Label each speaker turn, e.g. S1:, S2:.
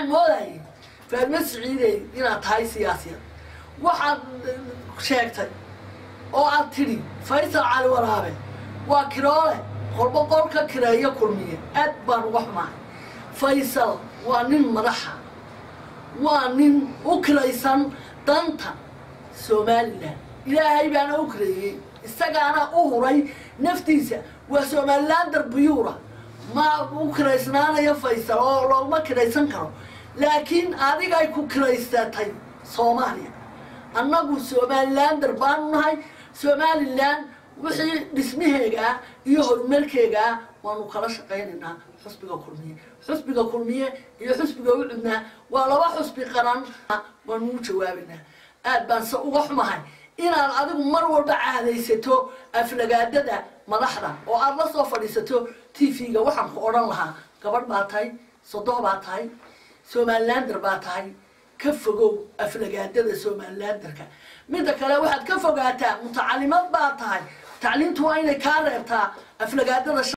S1: moodayay faadmo siciidey inaad tahay siyaasiyad waxaad sheegtay oo aad tidhi faysal cali waraabe waa kiroole qolba qol ka kireeyo kulmiye aad baan uga xumahay faysal waa nin madaxa waa nin u kiraysan danta somalilan ilaahay baana u kireeyey isagaana u huray naftiisa waa somalilan darbiyuura ma u kiraysnaanayo faysal oo looma kiraysan karo laakiin adigay ku kiraysatay soomaaliya annagu somalilander baanu nahay somalilan wixii dhismaheegaa iyo horumarkeegaa waanu kala shaqaynaynaa xusbiga kulmiye xusbiga kulmiye iyo xusbiga ucudnaa waa laba xusbi qaran waanu u jawaabaynaa aad baan se uga xumahay inaad adigu mar walba caadaysato aflagaadada madaxda oo aada la soo fadhiisato t v-ga waxaan ku odhan lahaa gabadh baa tahay sodoh baa tahay somalilander baa tahay ka fogow aflagaadada somalilanderka midda kale waxaad ka fogaataa mutacalimad baa tahay tacliintu waa inay kaa reebtaa aflagaadada